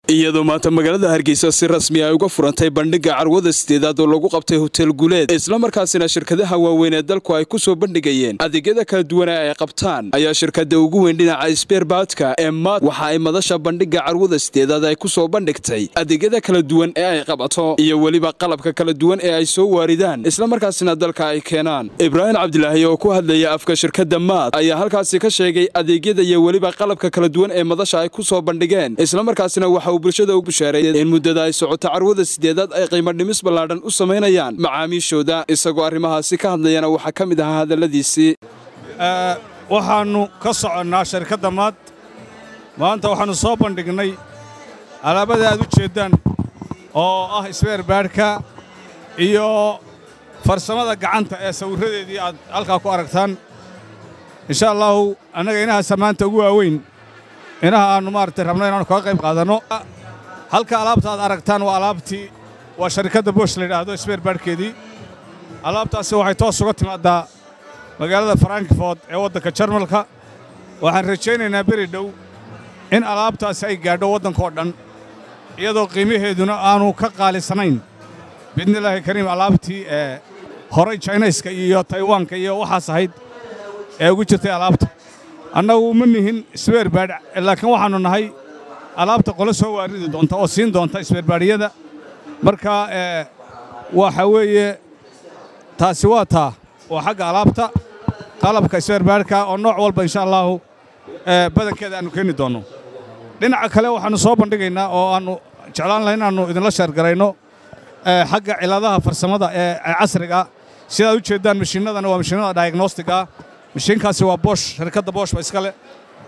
iyadoo maanta magaalada hargeysa si rasmi ay uga furantay bandhigga carwada sideedaad oo lagu qabtay hotel guuleed islamarkaasina shirkadaha waaweyn ee dalku ay ku soo bandhigayeen adeegyada kala duwan ee ay qabtaan ayaa shirkada ugu weyn dhinaca sbeerbaadka ee maad waxa ay madasha bandhigga carwada sideedaad ay ku soo bandhigtay adeegyada kala duwan ee ay qabato iyo weliba qalabka kala duwan ee ay soo waaridaan islamarkaasina dalka ay keenaan ibraahim cabdilaahi oo ku hadlaya afka shirkadda maad ayaa halkaasi ka sheegay adeegyada iyo weliba qalabka kala duwan ee madasha ay ku soo bandhigeen islamarkaasina waxa bulshada u bushaareeyay in muddada ay socoto carwada sideedaad ay qiimo dhimis ballaadhan u samaynayaan macaamiishooda isagoo arrimahaasi ka hadlayana waxaa ka mid ahaa hadalladiisii waxaannu ka soconnaa sharkadda maad maanta waxaannu soo bandhignay alaabada aad u jeeddaan oo ah isbeerbaadhka iyo farsamada gacanta ee sawirradeedii aad halkaa ku aragtaan insha allaahu annaga inahaasa maanta ugu waaweyn inaha aannu maaragtay rabno inaannu kaga qayb qaadanno halka alaabta aad aragtaan waa alaabtii waa sharikadda boosh la yidhaahdo isbeerbaadhkeedii alaabtaasi waxay toos uga timaaddaa magaalada frankfort ee waddanka jarmalka waxaan rajaynaynaa beri dhow in alaabtaasi ay gaadho waddankao dhan iyadoo qiimaheeduna aanu ka qaalisanayn biidnillaahi kariim alaabtii ee horay jaynayska iyo taywaanka iyo waxaas ahayd ee ugu jirtay alaabta annagu ma nihin isbeerbaadh laakiin waxaannu nahay alaabta qole soo waaridi doonta oo siin doonta isbeerbaadhiyada marka waxa weeye taasi waa taa waa xagga alaabta qalabka isbeerbaadhka oo nooc walba insha allaahu badankeeda aannu keeni doonno dhinaca kale waxaannu soo bandhigaynaa oo aannu jeclaan lahay inaannu idinla sheergarayno xagga ciladaha farsamada ee casriga sidaad u jeeddaan mashiinnadana waa mashiinnada diagnostiga mashiinkaasi waa bosh sharikadda boshba iska leh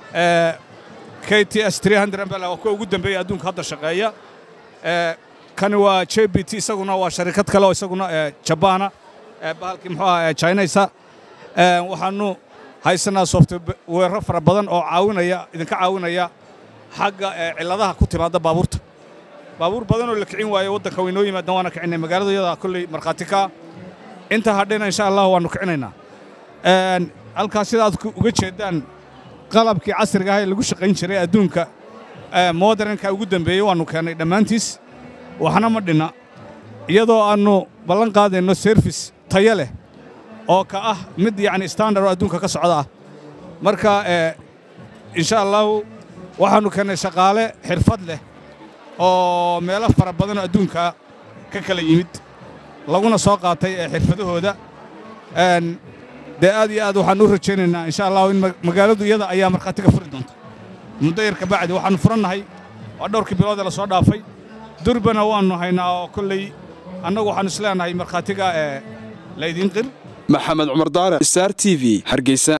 k t s mbl waa kuwa ugu dambeeya adduunka hadda shaqeeya kani waa j b t isaguna waa sharikad kale oo isaguna jabaana bahalkii muxuu aha jinaysa waxaannu haysanaa softweerro fara badan oo caawinaya idinka caawinaya xagga cilladaha ku timaadda baabuurta baabuur badan oo la kicin waayo waddanka waynoo yimaadaan waana kicinay magaalada iyada kolley markhaati kaa inta hadhayna insha allah waannu kicinaynaa halkaas sidaad uga jeeddaan qalabkii casriga ah ee lagu shaqayn jiray adduunka modernka ugu dembeeyey waannu keennay dhammaantiis waxna ma dhinna iyadoo aannu ballan qaadayno serfis tayo leh oo ka ah mid yacni standard oo adduunka ka socda ah marka insha allaahu waxaannu keennay shaqaale xirfad leh oo meelo fara badanoo adduunka ka kala yimid laguna soo qaatay ee xirfadahooda dee aad iyo aad waxaan u rajaynaynaa insha allahu in magaaladu iyada ayaa markhaatiga furi doonta muddo yar kabacdi waxaannu furannahay waa dhowrkii biloodee la soo dhaafay durbana waannu haynaa oo kolley annagu waxaannu isleenahay markhaatiga ee laydin qir maxamed cumar daare star t v hargeysa